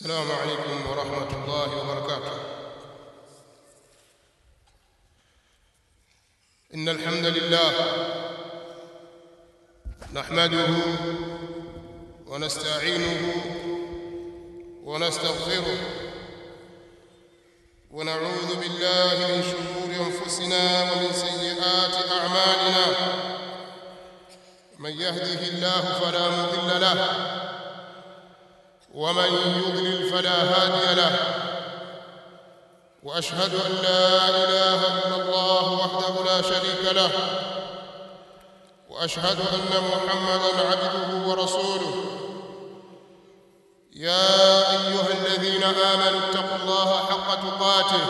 السلام عليكم ورحمة الله وبركاته إن الحمد لله نحمده ونستعينه ونستغفره ونعوذ بالله من شرور أنفسنا ومن سيئات أعمالنا من يهده الله فلا مضل له ومن يضلل فلا هادي له واشهد ان لا اله الا الله وحده لا شريك له واشهد ان محمدا عبده ورسوله يا ايها الذين امنوا اتقوا الله حق تقاته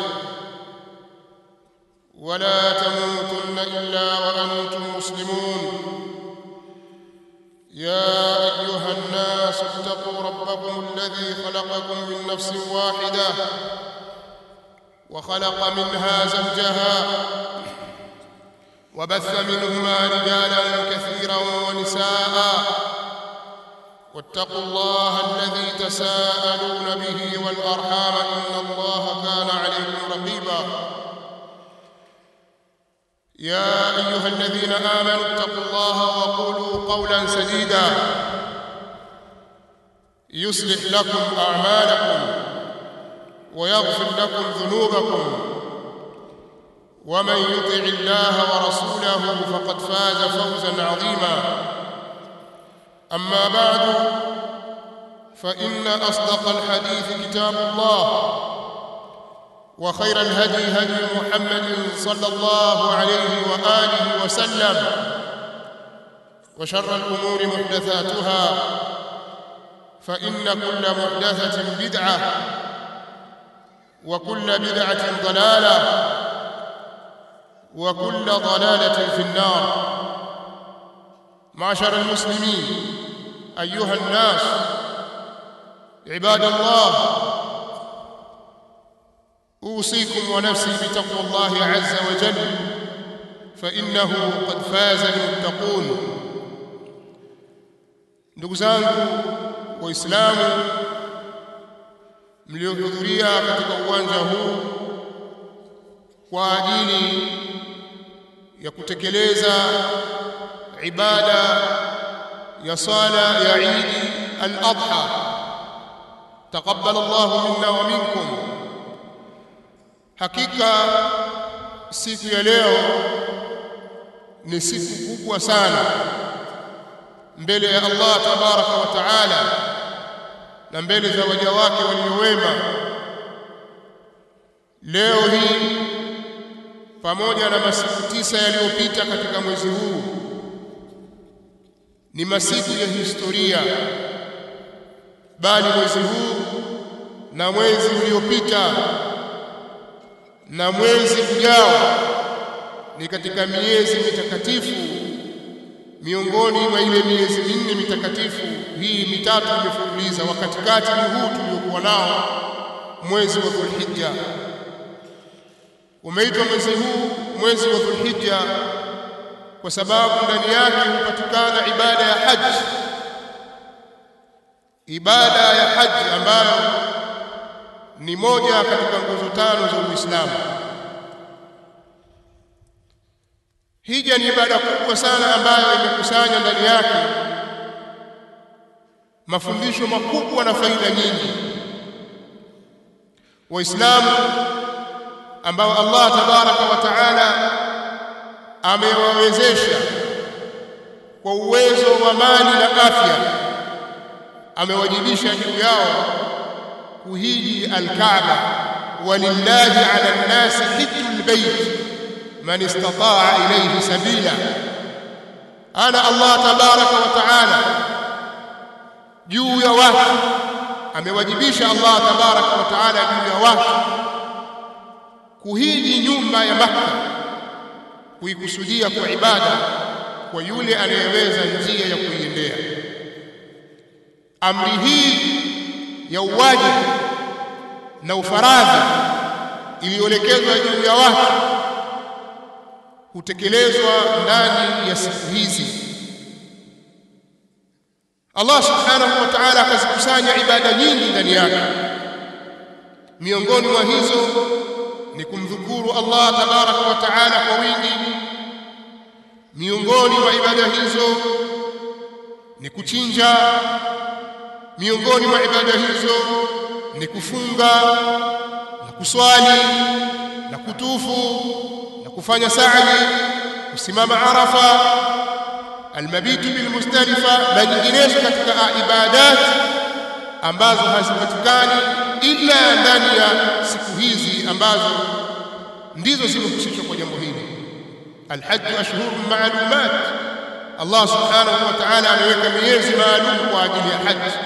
ولا تموتن الا وانتم مسلمون يا ايها الناس اتقوا ربكم الذي خلقكم من نفس واحده وخلق منها زوجها وبث منهما رجالا كثيرا ونساء واتقوا الله الذي تساءلون به والارحام ان الله كان عليكم رقيبا يا ايها الذين امنوا اتقوا الله وقولوا قولا سديدا يصلح لكم اعمالكم ويغفر لكم ذنوبكم ومن يطع الله ورسوله فقد فاز فوزا عظيما اما بعد فان اصدق الحديث كتاب الله وخير الهدي هدي محمد صلى الله عليه واله وسلم وشر الامور محدثاتها فان كل محدثه بدعه وكل بدعه ضلاله وكل ضلاله في النار معشر المسلمين ايها الناس عباد الله اوصيكم ونفسي بتقوى الله عز وجل فانه قد فاز المتقون ndugu zangu waislamu mliohudhuria katika uwanja huu kwa ajili ya kutekeleza ibada ya sala ya Eid al-Adha taqabbal Allah minna wa minkum hakika siku ya leo ni siku kubwa sana mbele ya Allah tabaraka wa taala na mbele za waja wake waliowema leo hii pamoja na masiku tisa yaliyopita katika mwezi huu ni masiku ya historia bali mwezi huu na mwezi uliopita na mwezi ujao ni katika miezi mitakatifu miongoni mwa ile miezi minne mitakatifu hii mitatu imefululiza wakati kati ni huu tuliokuwa nao mwezi wa Dhulhijja umeitwa mwezi huu mwezi wa Dhulhijja kwa sababu ndani yake hupatikana ibada ya haji ibada ya haji ambayo ni moja katika nguzo tano za Uislamu Hija ni ibada kubwa sana ambayo imekusanya ndani yake mafundisho makubwa na faida nyingi. Waislamu ambao Allah tabaraka wa taala amewawezesha kwa uwezo wa mali na afya, amewajibisha juu yao kuhiji Al-Kaaba, walillahi ala nnasi hijjul bait man istataa ilayhi sabila ana Allah tabaraka wa taala juu ya watu amewajibisha Allah tabaraka wa taala juu ya watu kuhiji nyumba ya Makka kuikusudia kwa ibada kwa yule anayeweza njia ya kuiendea amri hii ya uwajibu na ufaradhi iliyoelekezwa juu ya watu hutekelezwa ndani ya siku hizi Allah subhanahu wa ta'ala akazikusanya ibada nyingi ndani yake miongoni mwa hizo ni kumdhukuru Allah tabaraka wa taala kwa wingi miongoni mwa ibada hizo ni kuchinja miongoni mwa ibada hizo ni kufunga na kuswali na kutufu na kufanya sa'i kusimama arafa almabitu bilmustalifa na nyinginezo katika ibadat ambazo hazipatikani ila ndani ya siku hizi ambazo ndizo zimehusishwa kwa jambo hili alhajj ashhurun ma'lumat Allah subhanahu wa ta'ala ameweka miezi maalum kwa ajili ya haji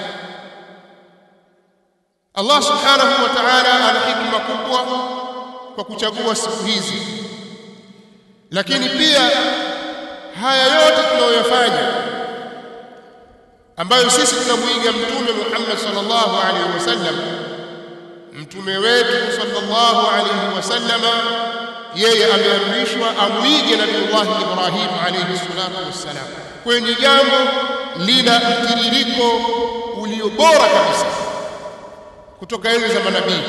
Allah subhanahu wa ta'ala ana hikma kubwa kwa kuchagua siku hizi lakini pia haya yote tunayoyafanya ambayo sisi tunamuiga mtume Muhammad sallallahu alaihi wasallam mtume wetu sallallahu alaihi wasallam yeye ameamrishwa amuige nabiiullah Ibrahim alaihi salatu wassalam kwenye jambo lina mtiririko ulio bora kabisa kutoka enzi za manabii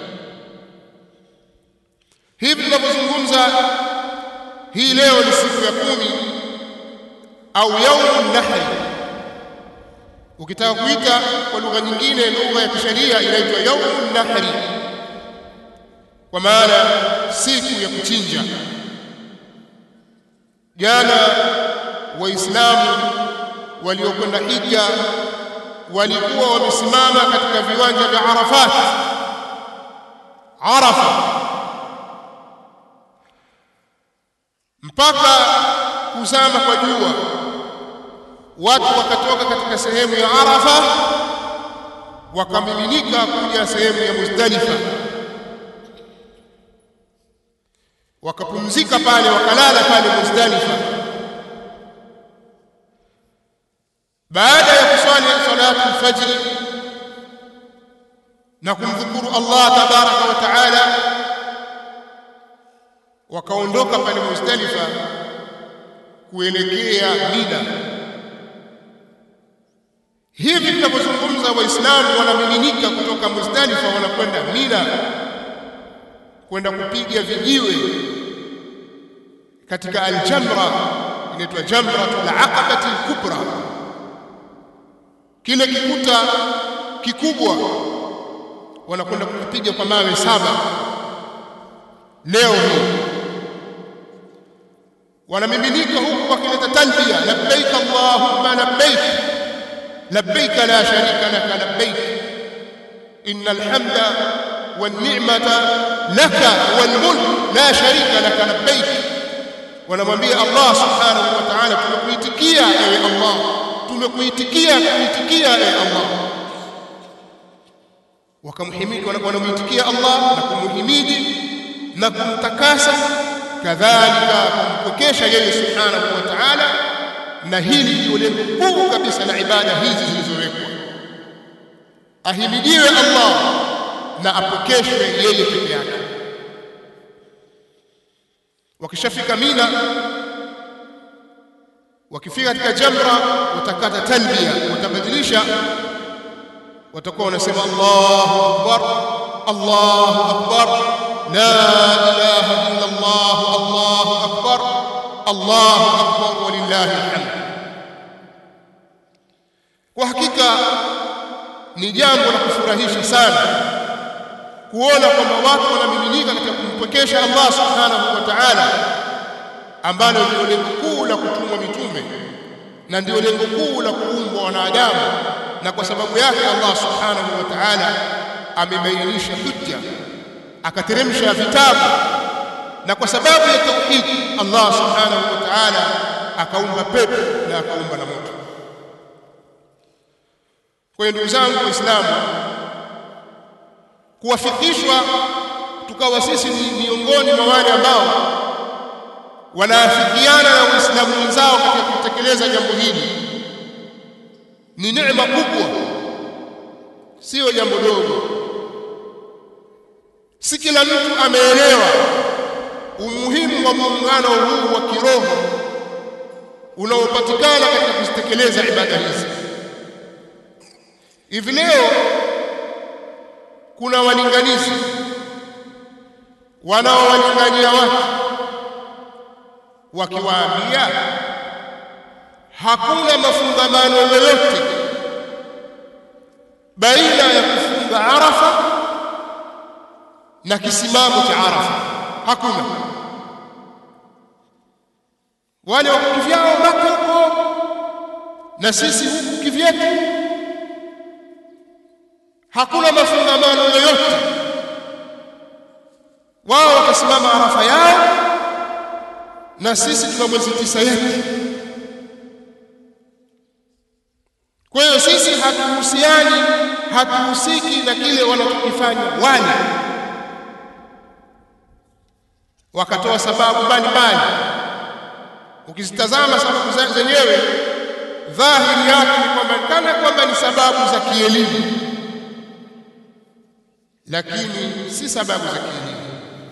hivi tunavyozungumza hii leo ni siku ya kumi au yaumun nahri ukitaka kuita kwa lugha nyingine lugha ya kisheria inaitwa yaumun nahri kwa maana siku ya kuchinja jana waislamu waliokwenda hija walikuwa wamesimama katika viwanja vya Arafat Arafa mpaka kuzama kwa jua watu wakatoka katika sehemu ya Arafa wakamiminika kuja sehemu ya Muzdalifa wakapumzika pale wakalala pale Muzdalifa baada ya kuswali salatu al-fajr na kumdhukuru Allah tabaraka wa taala wakaondoka pale Muzdalifa kuelekea Mina hivi tunavyozungumza waislamu wanamiminika kutoka Muzdalifa wanakwenda Mina kwenda kupiga vijiwe katika al-jamra inaitwa jamratul aqabati al-kubra kile kikuta kikubwa wanakwenda kupiga kwa mawe saba leo hii wanamiminika huku wakileta talbia labbaik allahumma labbaik labbaik la sharika laka labbaik innal hamda wan ni'mata laka wal mulk la sharika laka labbaik wanamwambia Allah subhanahu wa ta'ala tumekuitikia ewe Allah tumekuitikia kuitikia ewe Allah wakamhimidi wanamuitikia Allah na kumhimidi na kumtakasa kadhalika kumpokesha yeye subhanahu wa ta'ala na hili ndio lengo kuu kabisa la ibada hizi zilizowekwa ahimidiwe Allah na apokeshwe yeye peke yake wakishafika Mina wakifika katika jamra watakata talbia watabadilisha watakuwa wanasema Allahu akbar Allahu akbar la ilaha illa Allah Allahu akbar Allahu akbar walillahi alhamd kwa hakika ni jambo la kufurahisha sana kuona kwamba watu wanamiminika katika kumpokesha Allah subhanahu wa ta'ala ambalo ndio lengo kuu la kutumwa mitume na ndio lengo kuu la kuumbwa wanadamu na kwa sababu yake Allah subhanahu wa ta'ala amebainisha hujja akateremsha vitabu na kwa sababu ya tauhid Allah subhanahu wa ta'ala akaumba pepo na akaumba na moto kwa hiyo ndugu zangu waislamu kuwafikishwa tukawa sisi ni miongoni mwa wale ambao wanaafikiana na waislamu wenzao katika kutekeleza jambo hili ni neema kubwa sio jambo dogo si kila mtu ameelewa umuhimu wa muungano huu wa kiroho unaopatikana katika kuzitekeleza ibada hizi hivi leo kuna walinganizi wanaowalingania watu wakiwaambia hakuna mafungamano yoyote baina ya kufunga Arafa na kisimamo cha Arafa, hakuna. Wale wako kivyao Maka huko na sisi huku kivyetu, hakuna mafungamano yoyote. Wao watasimama Arafa yao na sisi tuna mwezi tisa yetu. Kwa hiyo sisi hatuhusiani, hatuhusiki na kile wanachokifanya wale. Wakatoa sababu mbalimbali, ukizitazama sababu zenyewe dhahiri yake ni kwamba kana kwamba ni sababu za kielimu, lakini si sababu za kielimu.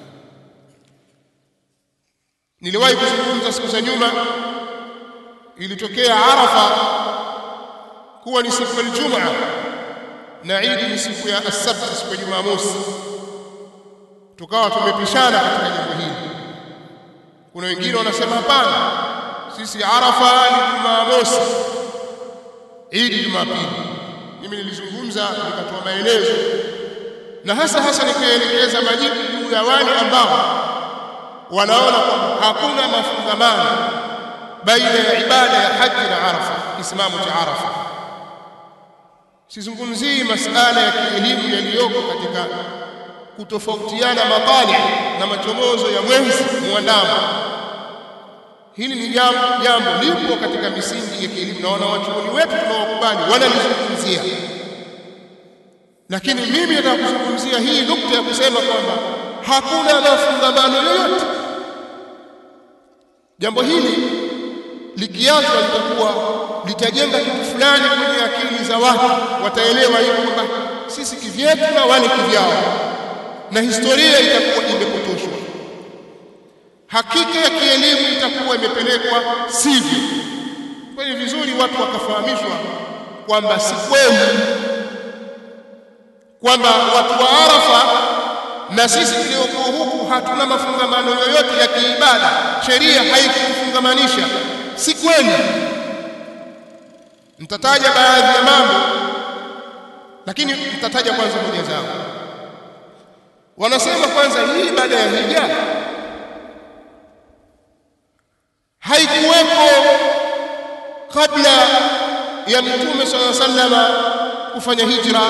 Niliwahi kuzungumza siku za nyuma, ilitokea Arafa kuwa ni siku ya Ijumaa na Idi ni siku ya Asabt, siku ya Jumamosi. Tukawa tumepishana katika jambo hili. Kuna wengine wanasema hapana, sisi Arafa ni Jumamosi, Idi Jumapili. Mimi nilizungumza nikatoa maelezo na hasa hasa nikaelekeza majibu juu ya wale ambao wanaona kwamba hakuna mafungamano baina ya ibada ya haji na Arafa, kisimamo cha Arafa. Sizungumzii masala ya kielimu yaliyoko katika kutofautiana matali na machomozo ya mwezi muandamo. Hili ni jambo jambo lipo katika misingi ya kielimu na wanawachuoni wetu tunaokubali wanalizungumzia, lakini mimi nataka kuzungumzia hii nukta ya kusema kwamba hakuna mafungamano yoyote. Jambo hili likiachwa litakuwa litajenga kitu fulani kwenye akili za watu, wataelewa hivyo kwamba sisi kivyetu na wale kivyao, na historia itakuwa imepotoshwa, hakika ya kielimu itakuwa imepelekwa sivyo. Kwa hiyo vizuri watu wakafahamishwa kwamba si kweli kwamba watu wa Arafa na sisi tuliokuwa huku hatuna mafungamano yoyote ya kiibada, sheria haikufungamanisha. Si kweli. Mtataja baadhi ya mambo, lakini mtataja kwanza moja zao. Wanasema kwanza, hii ibada ya hija haikuwepo kabla ya Mtume sallallahu alaihi wasallam kufanya hijra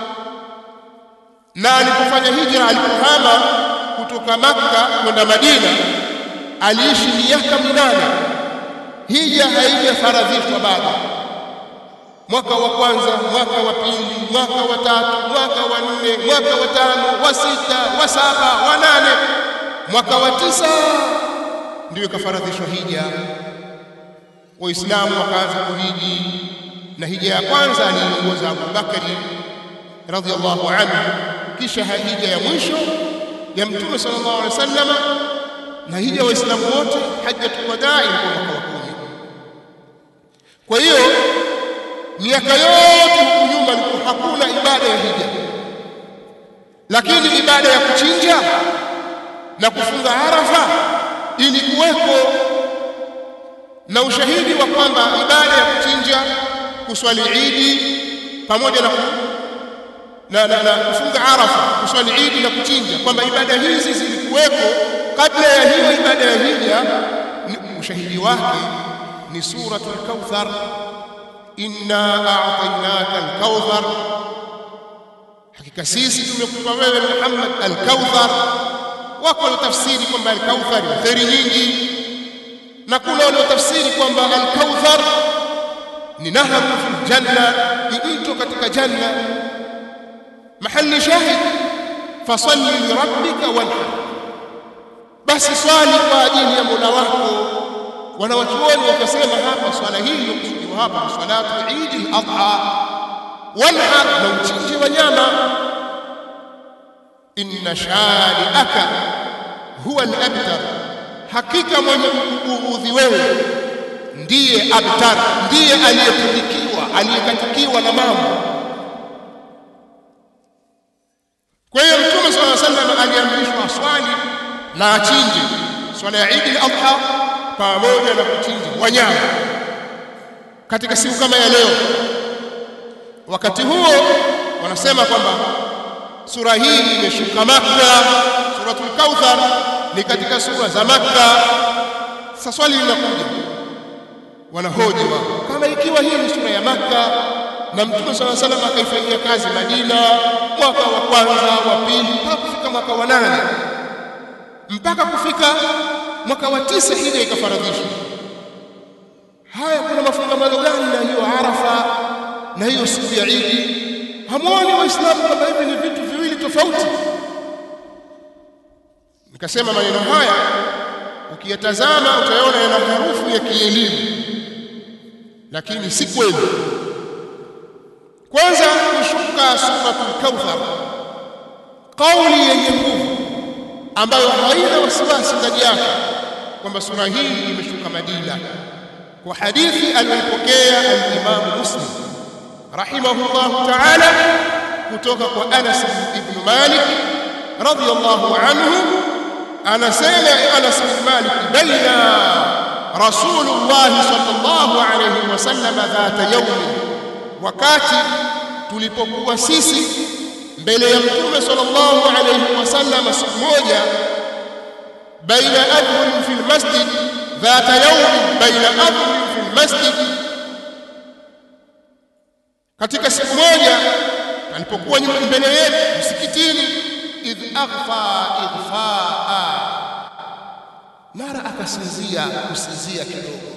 na alipofanya hijra, alipohama kutoka Makka kwenda Madina, aliishi miaka minane. Hija haijafaradhishwa bado. Mwaka wa kwanza, mwaka wa pili, mwaka wa tatu, mwaka wa nne, mwaka wa tano, wa sita, wa saba, wa nane, mwaka wa tisa ndiyo ikafaradhishwa hija. Waislamu wakaanza kuhiji, na hija ya kwanza aliiongoza Abu Bakari radhiallahu anhu kisha hija ya mwisho ya Mtume sallallahu alaihi wasallam na hija waislamu wote hajjatul wadaa ilikuwa mwaka wa kumi. Kwa hiyo miaka yote huku nyuma ilikuwa hakuna ibada ya hija, lakini ibada ya kuchinja na kufunga Arafa ilikuweko, na ushahidi wa kwamba ibada ya kuchinja, kuswali Idi pamoja na na, na, na kufunga Arafa, kuswali Idi na kuchinja, kwamba ibada hizi zilikuwepo kabla ya hiyo ibada ya hija. Ushahidi wake ni suratul Kauthar, inna a'tainaka al-kauthar, hakika sisi tumekupa wewe Muhammad al-Kauthar. Wako waliotafsiri kwamba al-Kauthar ni kheri nyingi, na kuna waliotafsiri kwamba al-Kauthar ni nahru fil janna, ni mto katika janna mahali shahid fasalli lirabbika wanhar, basi swali kwa ajili ya Mola wako. Wanawachuoni wakasema hapa swala hii iliyokusudiwa hapa ni salatu idi al-adha, wanhar, na uchinje wanyama. Inna shani'aka huwa al-abtar, hakika mwenye kukuudhi wewe ndiye abtar, ndiye aliyepundikiwa, aliyekatikiwa na mambo sallam aliamrishwa aswali na achinje swala ya Eid al-Adha pamoja na kuchinja wanyama katika siku kama ya leo. Wakati huo wanasema kwamba sura hii imeshuka Makka, suratul Kauthar ni katika sura za Makka. Sasa swali linakuja, wanahoji wao, kama ikiwa hii ni sura ya Makka na Mtume swalla salam akaifanyia kazi Madina mwaka wa kwanza, wa pili, mpaka kufika mwaka wa nane, mpaka kufika mwaka wa tisa hija ikafaradhishwa. Haya, kuna mafungamano gani na hiyo Arafa na hiyo siku ya Idi? Hamwoni Waislamu kwamba hivi ni vitu viwili tofauti? Nikasema maneno haya ukiyatazama utaona yana harufu ya kielimu, lakini si kweli. Kwanza kushuka suratul Kauthar, kauli yenye nguvu ambayo haina wasiwasi ndani yake kwamba sura hii imeshuka Madina, kwa hadithi aliyopokea al-Imam Muslim rahimahullahu ta'ala kutoka kwa Anas ibn Malik radiyallahu anhu, anasema Anas ibn Malik, baina Rasulullah sallallahu alayhi wasallam dhata yawmin, wakati tulipokuwa sisi mbele ya Mtume sallallahu alayhi wasallam siku moja, baina adhurin fi lmasjid, dhata yawmin baina adhurin fi lmasjid katika siku moja alipokuwa nyuma mbele yetu msikitini, idh aghfa ighfaa, mara akasinzia kusinzia kidogo.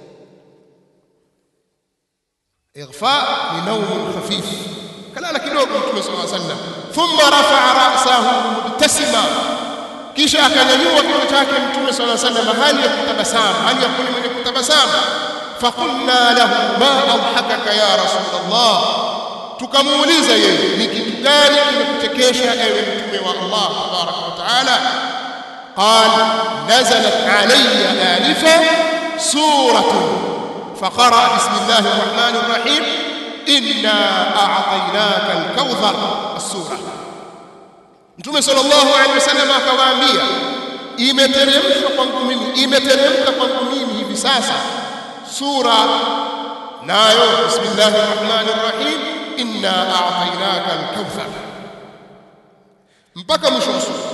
Ighfa ni naumun khafif, kalala kidogo Mtume sallallahu alaihi wasallam. Thumma rafaa rasahu mubtasima, kisha akanyanyua kichwa chake Mtume sallallahu alaihi wasallam hali ya kutabasamu, hali ya kuwa mwenye kutabasamu فقلنا له ما أضحكك يا رسول الله tukamuuliza yeye ni kitu gani kimekuchekesha ewe mtume wa Allah tabaraka wa taala qal nazalat alayya anifa suratun faqara bismillahi rrahmani rrahim inna a'tainaka alkawthar as-sura mtume sallallahu alayhi wasallam akawaambia imeteremshwa kwangu mimi imeteremka kwangu mimi hivi sasa sura nayo bismillahir rahmanir rahim inna a'tainaka al-kauthar mpaka mwisho wa sura.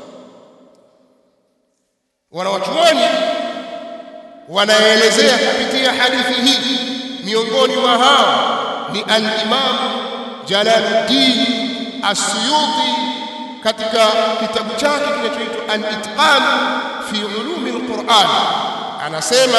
Wanawachuoni wanaelezea kupitia hadithi hii, miongoni mwa hao ni al-Imam Jalaluddin As-Suyuti katika kitabu chake kinachoitwa Al-Itqan fi ulumi al-Quran anasema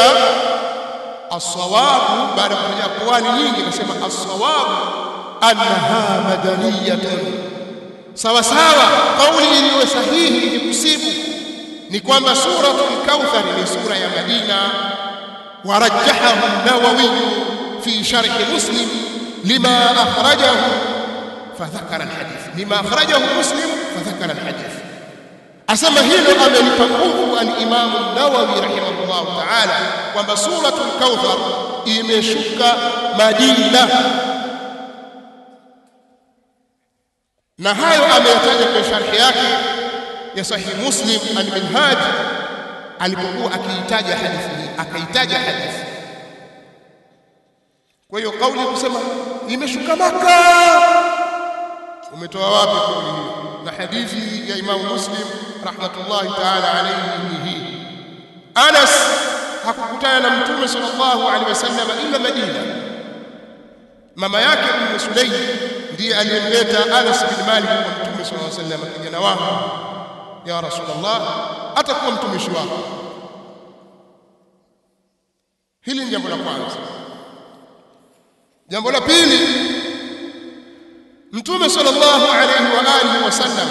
الصواب بعد kufanya aqwali nyingi akasema as-sawab annaha madaniyatun sawa sawa kauli iliyo sahihi ni kusibu ni kwamba suratul kauthar ni sura ya Madina warajjahahu an-nawawi fi sharh muslim lima akhrajahu fadhakara al-hadith lima akhrajahu muslim fadhakara al-hadith asema hilo amelipa nguvu al-Imam an-Nawawi rahimahullah ta'ala kwamba suratul Kauthar imeshuka Madina, na hayo ameyataja kwenye sharhi yake ya Sahih Muslim al-Minhaj alipokuwa akiitaja hadithi hii, akaitaja hadithi. Kwa hiyo kauli ya kusema imeshuka Maka, umetoa wapi kauli hiyo? Na hadithi ya Imam Muslim rahmatullahi ta'ala alayhi ni hii. Anas hakukutana na Mtume sallallahu alaihi wasallam ila Madina. Mama yake Ummu Sulaim ndiye aliyemleta Anas bin Malik kwa Mtume sallallahu alaihi wasallam, kijana wangu, ya Rasulullah, atakuwa mtumishi wako. Hili ni jambo la kwanza. Jambo la pili, Mtume sallallahu alaihi wa alihi wasallam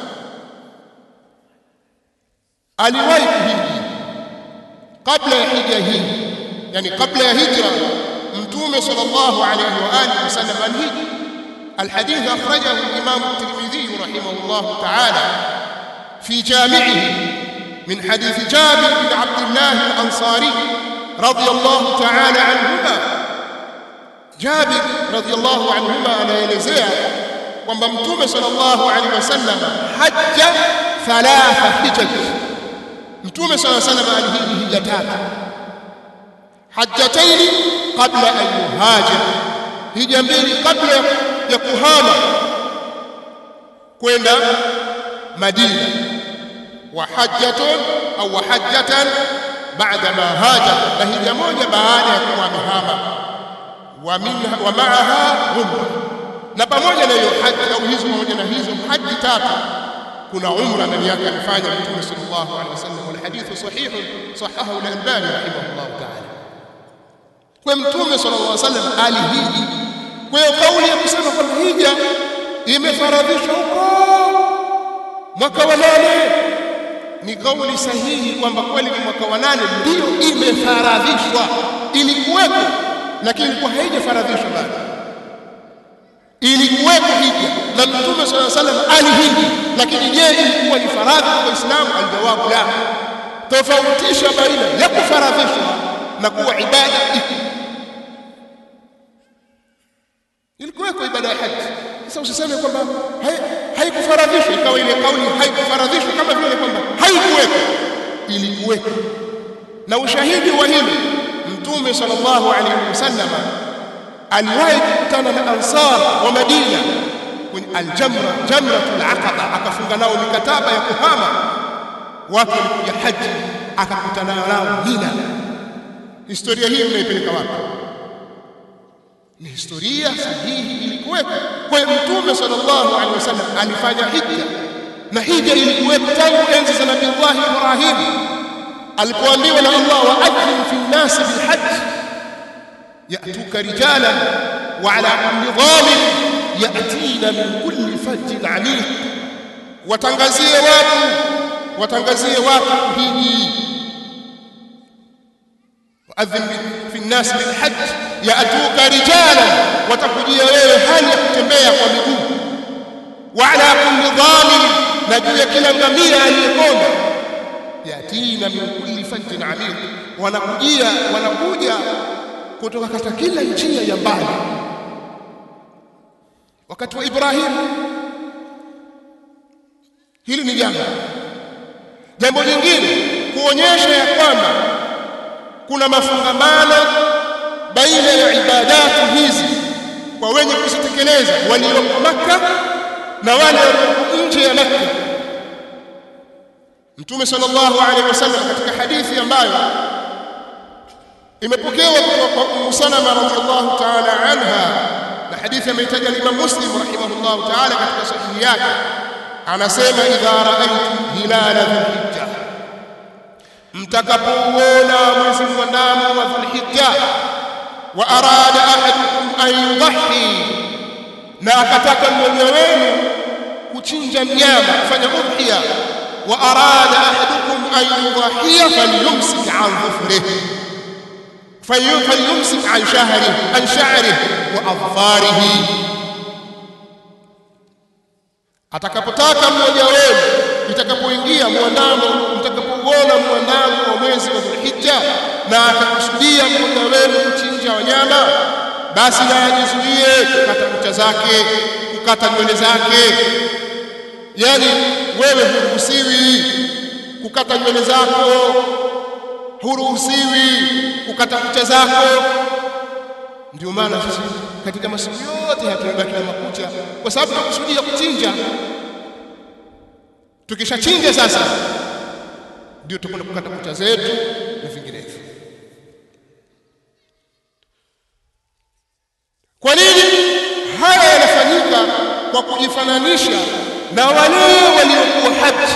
aliwahi kuhiji kabla ya hija hii, yani kabla ya hijra, Mtume sallallahu alayhi wa alihi wasallam alhiji. Alhadith akhrajahu al-Imam at-Tirmidhi rahimahullah ta'ala fi jami'ihi min hadith Jabir bin Abdullah al-Ansari radiyallahu ta'ala anhuma. Jabir radiyallahu anhuma anaelezea kwamba mtume sallallahu alaihi wasallam hajja thalatha hijaj mtume sallallahu alaihi wasallam alihiji hija tatu hajjataini qabla an yuhajir hija mbili kabla ya kuhama kwenda Madina wa hajjatun au hajjatan baada ma hajar na hija moja baada ya kuwa amehama wa minha wa maaha umra na pamoja na hiyo haji au hizo pamoja na hizo haji tatu kuna umra ndani yake amefanya mtume sallallahu alaihi wasallam wal hadithu sahih sahahahu al-albani rahimahullah ta'ala kwa mtume sallallahu alaihi wasallam alihiji kwa hiyo kauli ya kusema kwamba hija imefaradhishwa huko mwaka wa nane ni kauli sahihi kwamba kweli ni mwaka wa nane ndio imefaradhishwa ilikuwepo lakini kwa haijafaradhishwa bado ilikuwepo hija na mtume swalla salam alihiji lakini je ilikuwa ni faradhi kwa waislamu aljawabu la tofautisha baina ya kufaradhishwa na kuwa ibada iko ilikuweko ibada ya haji sasa usiseme kwamba haikufaradhishwa ikawa ile kauli haikufaradhishwa kama vile kwamba haikuweko ilikuweko na ushahidi wa hili mtume sallallahu alaihi wasallam aliwahi kukutana na ansar wa Madina kwenye aljamra jamratul aqaba akafunga nao mikataba ya kuhama watu walikuja haji akakutana nao Mina historia hii mnaipeleka wapi ni historia sahihi ilikuwepo kwa hiyo mtume sallallahu alaihi wasallam alifanya hija na hija ilikuwepo tangu enzi za nabii Allah Ibrahim alipoambiwa na Allah waadhin fi nnasi bilhajj yatuka rijalan wa ala kulli dhamin yatina min kulli fajjin amiq watangazie watu watangazie watu hiji waadhin fi nnasi bilhajj yatuka rijalan watakujia wewe hali ya kutembea kwa miguu wa ala kulli dhamin na juu ya kila ngamia aliyekonda yatina min kulli fajjin amiq wanakujia wanakuja kutoka katika kila njia ya mbali wakati wa Ibrahim hili ni jambo jambo lingine kuonyesha ya kwamba kuna mafungamano baina ya ibadati hizi kwa wenye kuzitekeleza walioko Makka na wale walioko nje ya Makka Mtume sallallahu alaihi wasallam katika hadithi ambayo imepokewa kutoka kwa Ummu Salama radhiallahu ta'ala anha na hadithi ameitaja Imam Muslim rahimahullahu ta'ala katika sahihi yake anasema idha raaitu hilala dhulhijja mtakapouona mwezi mwandamo wa dhulhijja wa arada ahadukum an yudhi na akataka mmoja wenu kuchinja mnyama kufanya udhiya wa arada ahadukum an yudhiya falyumsik an dhufrihi falyumsik an shahrihi an sha'rihi wa adfarihi atakapotaka mmoja wenu itakapoingia mwandamo mtakapouona mwandamo wa mwezi wa Dhulhijja na akakusudia mmoja wenu kuchinja wanyama basi na ajizuie kukata kucha zake kukata nywele zake yani wewe huruhusiwi kukata nywele zako huruhusiwi kukata kucha zako ndio maana sisi katika masiku yote hatumebaki na makucha kwa sababu tunakusudia kuchinja tukishachinja sasa ndio tutakwenda kukata kucha zetu na vinginevyo kwa nini haya yanafanyika kwa kujifananisha na wale waliokuwa haji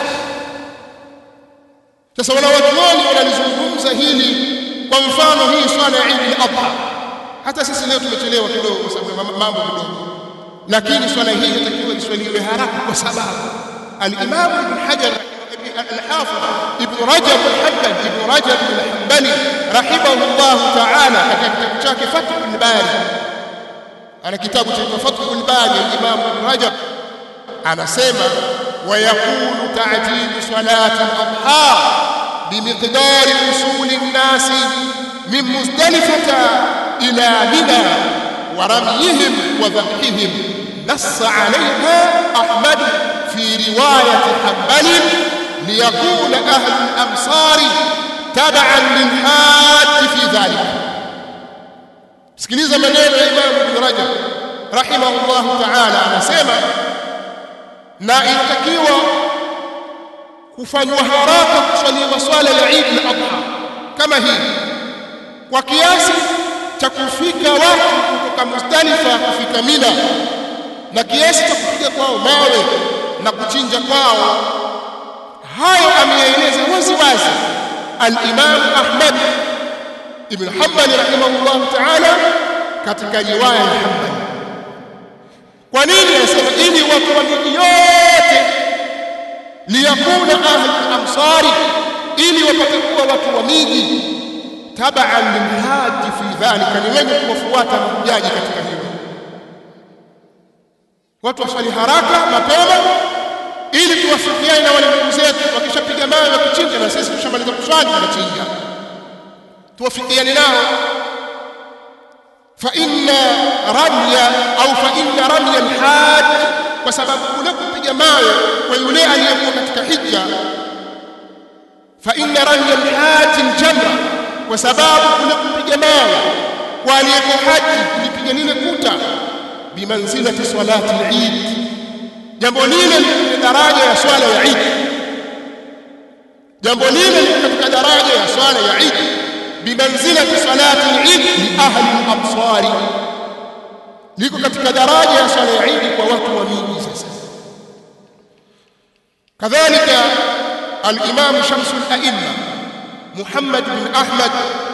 sasa wanawachuoni wanalizungumza hili kwa mfano hii swala ya Eid al-Adha hata sisi leo tumechelewa kidogo kwa sababu mambo kidogo lakini swala hii inatakiwa iswaliwe haraka kwa sababu al-Imam Ibn Hajar al-Hafidh Ibn Rajab al-Hanbali Ibn Rajab al-Hanbali rahimahullah ta'ala katika kitabu chake Fathul Bari ana kitabu cha Fathul Bari al-Imam Ibn Rajab anasema ويكون تعجيل صلاة الأضحى بمقدار وصول الناس من مزدلفة إلى منى ورميهم وذبحهم نص عليها أحمد في رواية حنبل ليكون أهل الأمصار تبعا للحاج في ذلك sikiliza maneno ya Imam Ibn Rajab rahimahullahu ta'ala anasema na inatakiwa kufanywa haraka kuswaliwa swala ya Eid al-Adha kama hii kwa kiasi cha kufika watu kutoka Muzdalifa kufika Mina na kiasi cha kupiga kwao mawe na kuchinja kwao hayo ameyaeleza wazi wazi al-Imam Ahmad ibn Hanbal rahimahullah ta'ala katika riwaya ya Hanbal kwa nini anasema ili watu wa miji yote liyakuna ahli al-amsari ili wapate kuwa watu wa miji tabaan lilhaji fi dhalika ni wenye kuwafuata mahujaji katika hilo watu waswali haraka mapema ili tuwafikiane na wale ndugu zetu wakishapiga mawe wakichinja na sisi tushamaliza kuswali tunachinja tuwafikiane nao fa inna ramya au fa inna ramya alhaj kwa sababu kule kupiga mawe kwa yule aliyekuwa katika hija fa inna ramya alhaj aljamra kwa sababu kule kupiga mawe kwa aliyekuwa haji kulipiga lile kuta bimanzilati salati al-Eid jambo lile ni daraja ya swala ya Eid jambo lile ni katika daraja ya swala ya Eid bimanzilati salati al-Eid li ahli al-absar liko katika daraja ya swala ya Eid kwa watu wa miji sasa kadhalika al-Imam Shams al-A'imma Muhammad bin Ahmad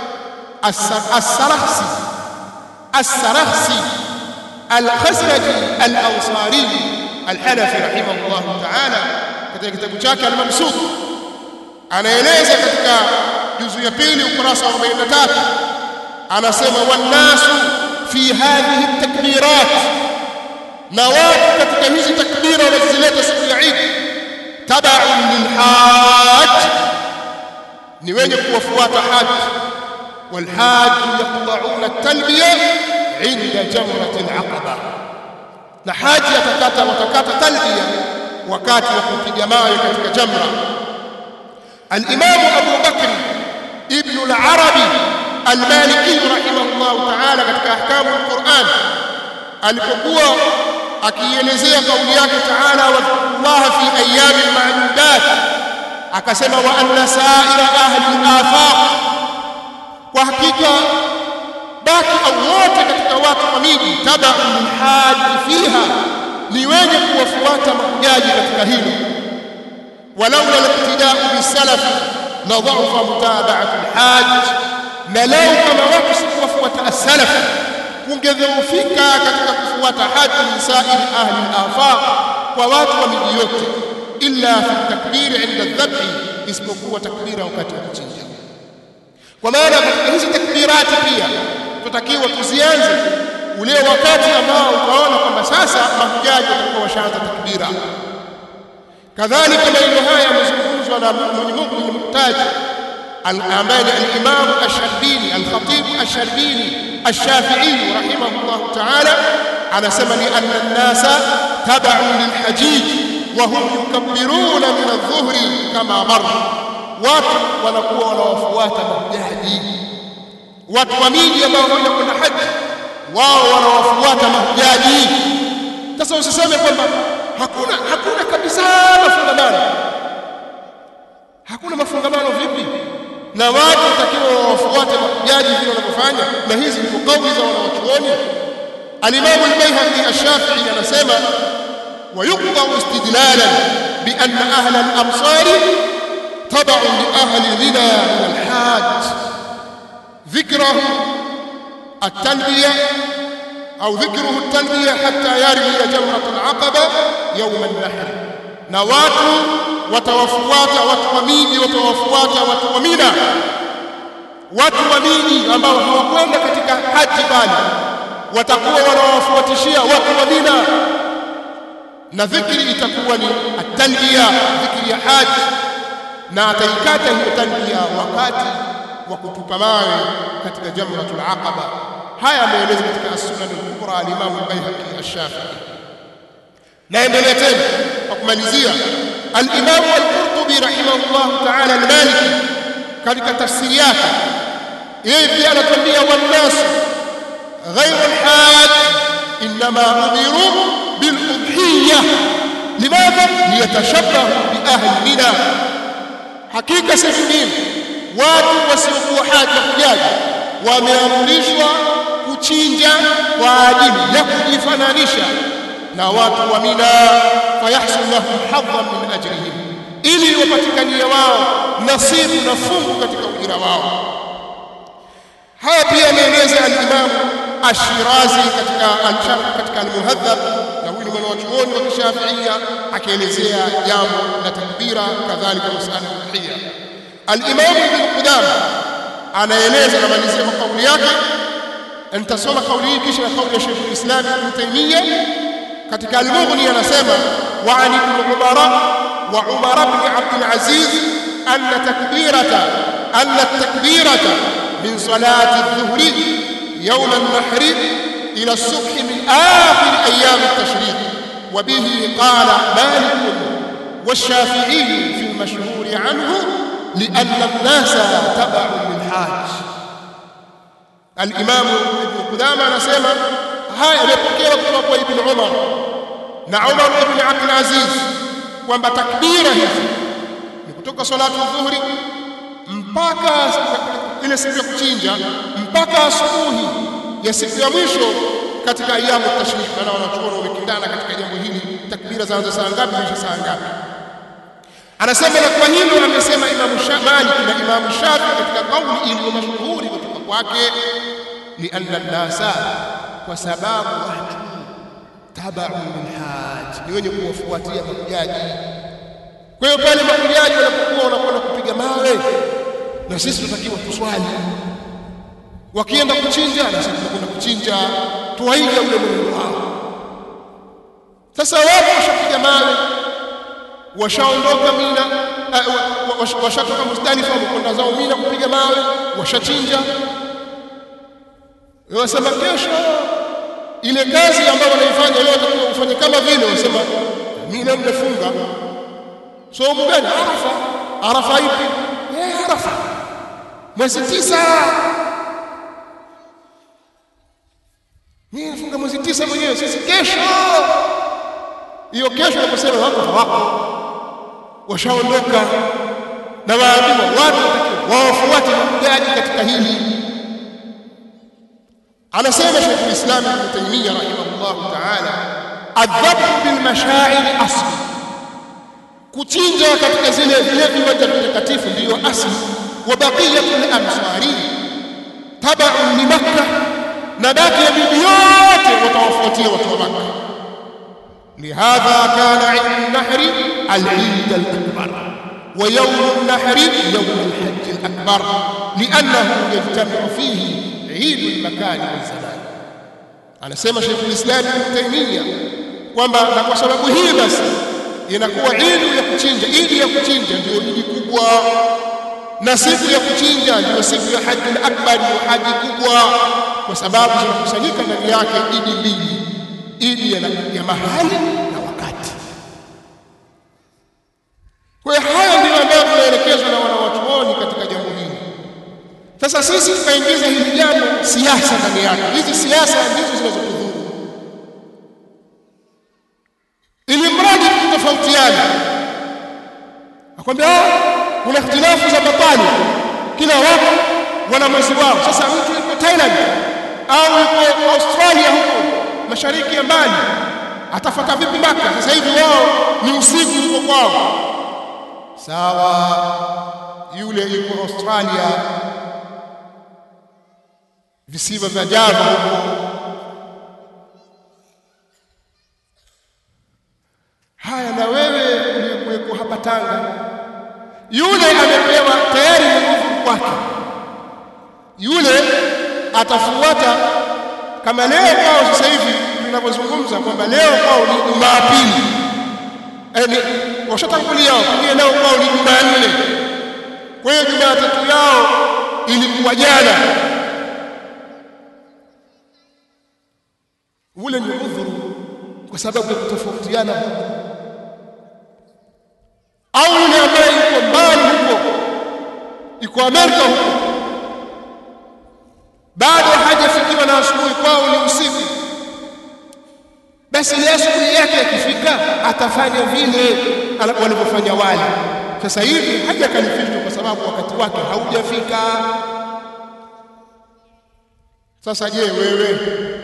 as-Sarakhsi as-Sarakhsi al-Khazraji al-Ansari al-Hanafi rahimahullah ta'ala katika kitabu chake al-Mamsuk anaeleza katika juzu ya pili ukurasa wa 43 anasema wanasu fi hadhihi takbirat na watu katika hizi takbira wanazileta siku ya Eid tabaun lilhaj ni wenye kuwafuata haji والحاج يقطعون التلبيه عند جمره العقبه na haji atakata watakata talbia wakati wa kupiga mawe katika jamra al-Imam Abu Bakr ibn al-Arabi al-Maliki rahimahullah ta'ala katika ahkamu al-Quran alipokuwa akielezea kauli yake ta'ala wa Allah fi ayyamin ma'dudat akasema wa anna sa'ira ahli al-afaq kwa hakika baki au wote katika watu wa miji tabaun lilhaji fiha ni wenye kuwafuata mahujaji katika hilo walaula liqtidau bisalaf la dha'fa mutabaatu lhaj na lau kama watu sikuwafuata as-salaf kungedhoofika katika kufuata haji min sairi ahli al-afaq kwa watu wa miji yote illa fi takbiri inda dhabhi isipokuwa takbira wakati wa kuchinja kwa maana katika hizi takbirati pia tutakiwa tuzianze ule wakati ambao utaona kwamba sasa mahujaji watakuwa washaanza takbira kadhalika maneno haya yamezungumzwa na mwenye Mungu ni mtaji ambaye ni al-Imam Ash-Sharbini al-Khatib Ash-Sharbini Ash-Shafi'i rahimahullah ta'ala anasema ni anna an-nasa tab'u lil-hajij wa hum yukabbiruna min adh-dhuhri kama marra watu wanakuwa wanawafuata mahujaji watu wa miji ambao wanakwenda haji wao wanawafuata mahujaji sasa usiseme kwamba hakuna hakuna kabisa mafungamano hakuna mafungamano vipi na watu watakiwa wafuate mahujaji vile wanavyofanya na hizi ni kauli za wanawachuoni al-Imam al-Baihaqi ash-Shafi'i anasema ويقطع استدلالا بأن أهل الأمصار تبع لأهل غنى من الحاج ذكره التلبية أو ذكره التلبية حتى يرمي جمرة العقبة يوم النحر نوات وتوفوات وتوميني وتوفوات وتومينا watuamini ambao hawakwenda katika haji bali watakuwa wanawafuatishia watu wa Mina na dhikri itakuwa ni at-talbiya dhikri ya haji na ataikata hiyo talbiya wakati wa kutupa mawe katika jamratul aqaba haya ameeleza katika as-sunan al-kubra al-imam al-bayhaqi ash-shafi'i naendelea tena kwa kumalizia al-Imam al-Qurtubi rahimahullah ta'ala al-Maliki katika tafsiri yake yeye pia anatuambia wannas ghayru al-hajj inma umiru bil-udhiyah limadha liyatashabbahu bi ahli mina hakika si vingine watu wasiokuwa haja kujaji wameamrishwa kuchinja kwa ajili ya kujifananisha na watu wa Mina fayahsul lahum hadhan min ajrihim ili wapatikanie wao nasibu na fungu katika ujira wao haya pia ameeleza al-Imam Ash-Shirazi katika al-Sharh katika al-Muhadhab na huyu ni mwanachuoni wa Kishafiia akielezea jambo la takbira kadhalika masala ya udhiya al-Imam Ibn Qudama anaeleza na malizia kwa kauli yake nitasoma kauli hii kisha na kauli ya Sheikh al-Islam Ibn Taymiyyah katika al-Mughni anasema wa an ibn Umar wa Umar ibn Abd al-Aziz anna takbirata anna takbirata min salati adh-dhuhri يوم النحر إلى الصبح من آخر أيام التشريق وبه قال مالك والشافعي في المشهور عنه لأن الناس تبع للحاج الإمام ابن قدامة نسمى هاي يبقى kutoka ibn Umar na Umar ibn Abdul Aziz kwamba takbira hizi ni kutoka salatu dhuhri mpaka ile siku ya kuchinja mpaka asubuhi ya siku ya mwisho katika ayamu tashrik na wanachuoni wamekindana katika jambo hili takbira zaanza saa ngapi mwisho saa ngapi anasema na kwa hilo amesema Imam Malik na Imam Shafi katika kauli iliyo mashuhuri kutoka kwake lianna nasa kwa sababu watu tabaun lilhaj ni wenye kuwafuatia mahujaji kwa hiyo pale mahujaji wanapokuwa wanakwenda kupiga mawe na sisi tunatakiwa tuswali wakienda kuchinja na sisi tunakwenda kuchinja tuwaige ule mwenendo wao sasa wao washapiga mawe washaondoka Mina uh, washatoka Muzdalifa wamekwenda zao Mina kupiga mawe washachinja wasema kesho ile kazi ambayo wanaifanya leo watakuwa kufanya kama vile wasema Mina mmefunga somo gani Arafa Arafa ipi eh Arafa mwezi tisa mimi nafunga mwezi tisa mwenyewe sisi kesho hiyo kesho naposema wako hawako washaondoka na waambiwa watu wawafuate mahujaji katika hili anasema Sheikh al-Islam Ibn Taymiyyah rahimahullah ta'ala adhabu bil mashaa'ir asli kuchinja katika zile vile viwanja vitakatifu ndiyo asli wa baqiyatul amsari tabaun li makkah na baki ya miji yote watawafuatia watu wa makkah لهذا كان عيد النحر العيد الأكبر ويوم النحر يوم الحج الأكبر لأنه يجتمع فيه عيد المكان والزمان أنا سيما شيخ الإسلام ابن تيمية kwamba na kwa sababu hii basi inakuwa idi ya kuchinja idi ya kuchinja ndio idi kubwa na siku ya kuchinja ndio siku ya haji al-akbar ndio haji kubwa kwa sababu zinakusanyika ndani yake idi mbili idi ya, ya mahali na wakati. Kwa hiyo haya ndio ambayo tunaelekezwa na wanawachuoni katika jambo hili. Sasa sisi tukaingiza hili jambo siasa ndani yake. Hizi siasa ndizo zinazotudhuru, ili mradi tutofautiane. Akwambia kuna ikhtilafu za batani, kila watu wana mwezi wao. Sasa mtu yuko Thailand au yuko Australia huko mashariki ya mbali atafata vipi Maka? Sasa hivi wao ni usiku huko kwao. Sawa, yule yuko Australia, visiwa vya Java huko. Haya, na wewe uliyekuweko hapa Tanga, yule amepewa tayari ni nguvu kwake, yule atafuata kama leo kwao sasa hivi tunavyozungumza kwamba leo kwao ni Jumapili, yaani washatangulia wao, pengine leo kwao ni Jumanne. Kwa hiyo Jumatatu yao ilikuwa jana. Ule ni udhuru kwa sababu ya kutofautiana huko, au yule ambaye yuko mbali huko, yuko Amerika huko, bado hajafikiwa na asubuhi kwao ni usiku, basi ile asubuhi yake ikifika atafanya vile walivyofanya wale. Sasa hivi hajakalifishwa kwa sababu wakati wake haujafika. Sasa je, wewe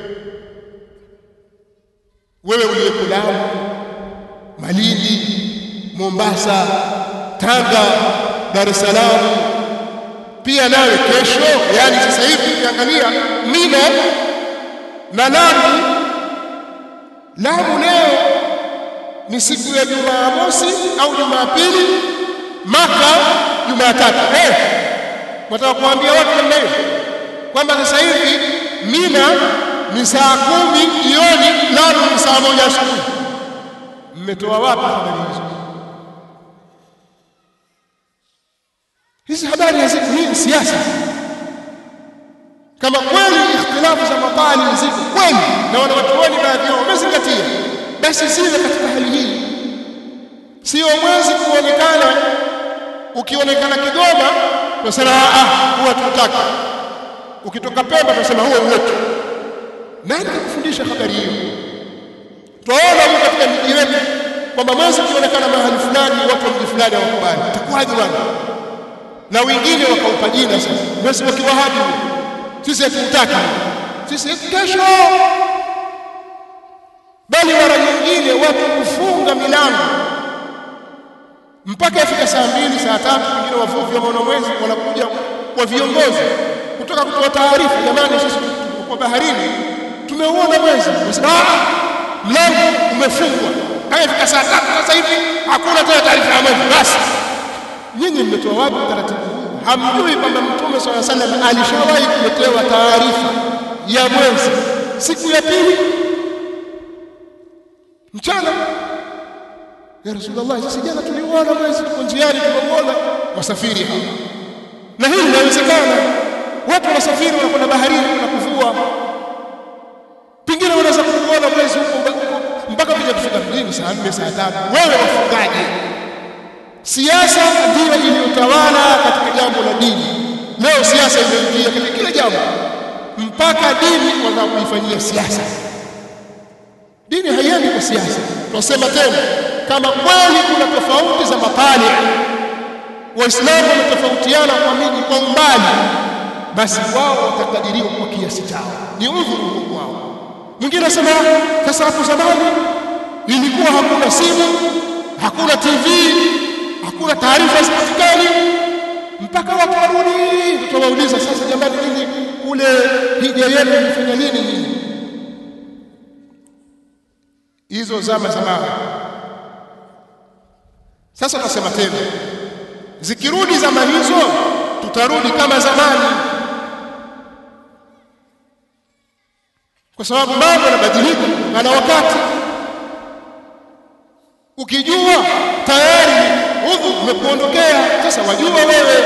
wewe uliyeko Lamu, Malindi, Mombasa, Tanga, Dar es Salaam, pia nawe kesho, yani sasa hivi ukiangalia Mina na Lamu, Lamu leo ni siku ya Jumamosi au Jumapili, Maka Jumatatu. Eh, wataka kuambia watu namna hiyo kwamba sasa hivi Mina ni saa kumi jioni, Lamu ni saa moja asubuhi. Mmetoa wapi habari hizo? Hizi habari haziko. Hii ni siasa. Kama kweli ikhtilafu za matali ziko kweli na wanawachuoni baadhi yao wamezingatia, basi siwe katika hali hii. Sio mwezi kuonekana, ukionekana Kigoma tunasema ah, huwa tutaki ukitoka Pemba tunasema huo wetu. Nani kakufundisha habari hiyo? Twaona huko katika miji yetu kwamba mwezi ukionekana mahali fulani, watu wa mji fulani hawakubali, itakuwaje bwana? Na wengine wakaupa jina sasa, mwezi wa Kiwahabi, sisi hatutaki, sisi kesho. Bali mara nyingine watu kufunga milango mpaka ifika saa mbili, saa tatu, wengine wavuvi wa maona mwezi wanakuja kwa viongozi kutoka kutoa taarifa, jamani, sisi tuko baharini tumeuona mwezi. Nasema mlango umefungwa, kama ifika saa tatu sasa hivi hakuna tena taarifa ya mwezi. Basi nyinyi mmetoa wapi utaratibu huu? Hamjui kwamba Mtume swalla sallam alishawahi kuletewa taarifa ya mwezi siku ya pili mchana ya Rasulullah, sasa jana tuliuona mwezi, tuko njiani tumeuona, wasafiri hapa, na hili linawezekana watu wanasafiri wanakwenda baharini kuna kuvua, pengine wanaweza kuuona mwezi huko mpaka kuja kufika mjini saa nne saa tatu. Wewe wafungaje? Siasa ndiyo iliyotawala katika jambo la dini. Leo siasa imeingia katika kila jambo, mpaka dini wanataka kuifanyia siasa. Dini haiendi kwa siasa. Tunasema tena, kama kweli kuna tofauti za mapali, Waislamu wametofautiana kwa miji kwa umbali basi wao watakadiriwa kwa kiasi chao, ni udhuru huo kwao. Mwingine anasema sasa, hapo zamani ilikuwa hakuna simu, hakuna TV, hakuna taarifa zipatikani, mpaka watu warudi. Tutawauliza sasa, jamani, nini kule hija yenu ilifanya nini nini? Hizo zama zamani. Sasa tunasema tena, zikirudi zama hizo, tutarudi kama zamani kwa sababu mambo yanabadilika na wakati. Ukijua tayari udhu umekuondokea, sasa wajua wewe.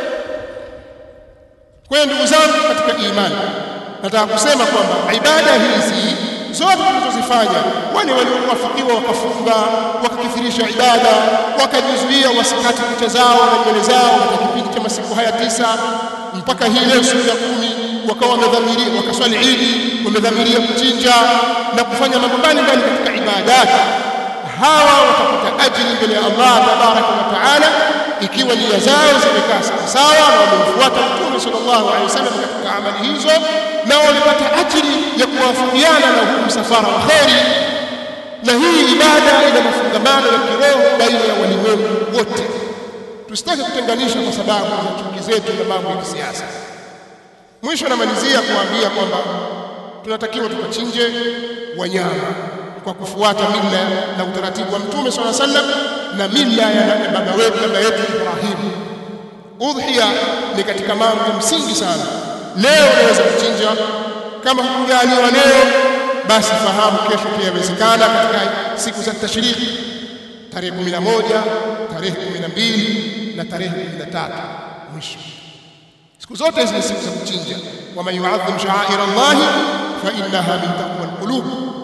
Kwa hiyo ndugu zangu katika imani, nataka kusema kwamba ibada hizi zote tunazozifanya, wale waliowafikiwa wakafunga wakakithirisha ibada, wakajizuia wasikati kucha zao na nywele zao katika kipindi cha masiku haya tisa mpaka hii leo siku ya kumi wakawa wamedhamiria wakaswali idi, wamedhamiria kuchinja na kufanya mambo mbalimbali katika ibadati, hawa watapata ajili mbele ya Allah tabaraka wa taala, ikiwa nia zao zimekaa sawasawa na wamemfuata Mtume sallallahu alaihi wasallam katika amali hizo, na wamepata ajili ya kuwafikiana na huu msafara wa kheri. Na hii ibada ina mafungamano ya kiroho baina ya walimwengu wote. Tusitake kutenganisha kwa sababu za chuki zetu na mambo ya kisiasa. Mwisho namalizia kuambia kwamba tunatakiwa tukachinje wanyama kwa kufuata mila na utaratibu wa Mtume swalla sallam na mila ya baba wetu baba yetu Ibrahim. Udhiya ni katika mambo ya msingi sana. Leo unaweza kuchinja, kama hukujaliwa leo, basi fahamu kesho pia yawezekana katika siku za tashriki, tarehe 11, tarehe 12 na tarehe 13 mwisho siku zote hizi ni siku za kuchinja. waman yuadhim sha'air Allahi fa innaha min taqwa alqulub,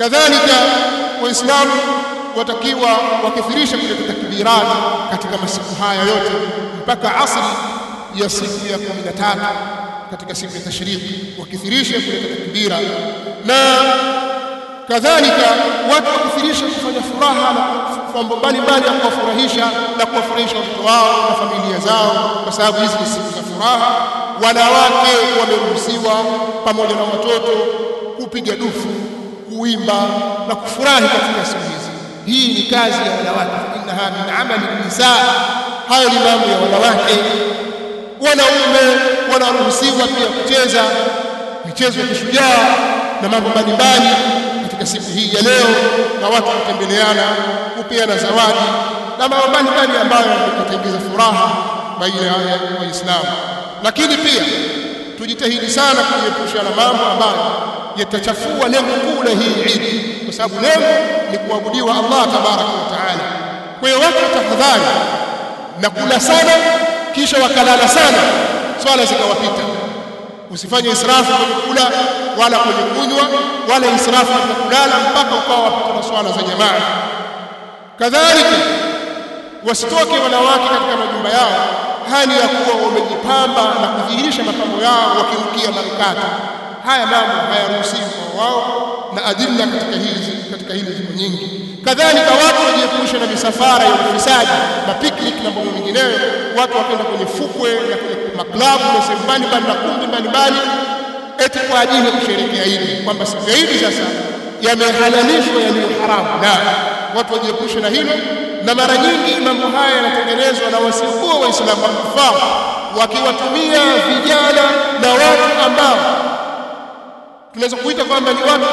kadhalika waislamu watakiwa wakithirisha kuleta takbirat katika masiku haya yote mpaka asri ya siku ya 13 katika siku ya tashriki wakithirisha kuleta takbira na kadhalika watu wakithirisha kufanya furaha na mambo mbalimbali ya kuwafurahisha na kuwafurahisha watoto wao na familia zao kwa sababu hizi ni siku za furaha wanawake wameruhusiwa pamoja na watoto kupiga dufu kuimba na kufurahi katika siku hizi hii ni kazi ya wanawake innaha min amali nisaa hayo ni mambo ya wanawake wanaume wanaruhusiwa pia kucheza michezo ya kishujaa na mambo mbalimbali katika siku hii ya leo na watu kutembeleana kupeana zawadi na mambo mbalimbali ambayo yataingiza furaha baina ya waislamu lakini pia tujitahidi sana kujiepusha na mambo ambayo yatachafua lengo kuu la hii Eid kwa sababu lengo ni kuabudiwa Allah tabaraka wa taala kwa hiyo watu watahadhari na kula sana kisha wakalala sana swala zikawapita usifanye israfu kwenye kula wala kwenye kunywa wala israfu katika kulala mpaka ukawa wapita na swala za jamaa kadhalika wasitoke wanawake katika majumba yao hali ya kuwa wamejipamba na kudhihirisha mapambo yao wakirukia manukato haya mambo hayaruhusiwi kwa wao na adilla katika hizi katika hili ziko nyingi kadhalika watu wajiepushe na misafara ya ufisadi mapiknik na mambo mengineyo watu wakaenda kwenye fukwe na kwenye maklabu na sehemu mbalimbali na kumbi mbalimbali eti kwa ajili ya kusherehekea Idi kwamba siku ya Idi sasa yamehalalishwa yaliyo haramu na watu wajiepushe na hilo na mara nyingi mambo haya yanatengenezwa na wasiokuwa waislamu wakufaa wakiwatumia vijana na watu ambao tunaweza kuita kwamba ni watu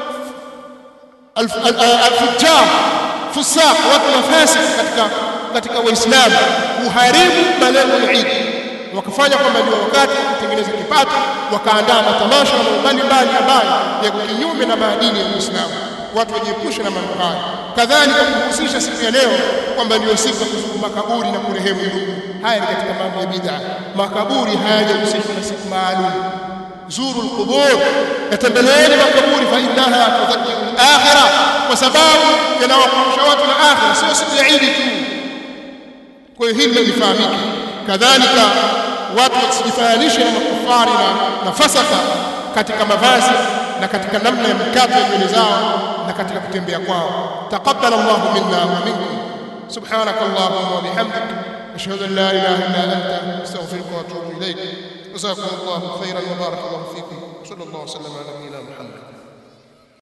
alfujjar fusaq watu nafasi katika katika waislamu kuharibu malengo ya Idi wakafanya kwamba ndio wakati kutengeneza kipato wakaandaa matamasha na mbalimbali ambayo yako kinyume na maadili ya Uislamu watu wajiepushe na mambo haya kadhalika kuhusisha siku ya leo kwamba ndio siku ya kuzuru makaburi na kurehemu ndugu haya ni katika mambo ya bid'a makaburi hayajahusishwa na siku maalum zuru alqubur yatembeleeni makaburi fa innaha tudhakkiru al-akhirah kwa sababu yanawakumbusha watu na akhirah sio siku ya Eid tu kwa hiyo hili lifahamike kadhalika watu wasijifananishe na makufari na, na fasaka katika mavazi na katika namna ya mikato ya nywele zao na katika kutembea kwao taqabbal Allahu minna wa minkum subhanak Allahumma wa bihamdik ashhadu an la ilaha illa anta astaghfiruka wa atubu ilayk جزاكم الله خيرا وبارك الله فيكم صلى الله وسلم على نبينا محمد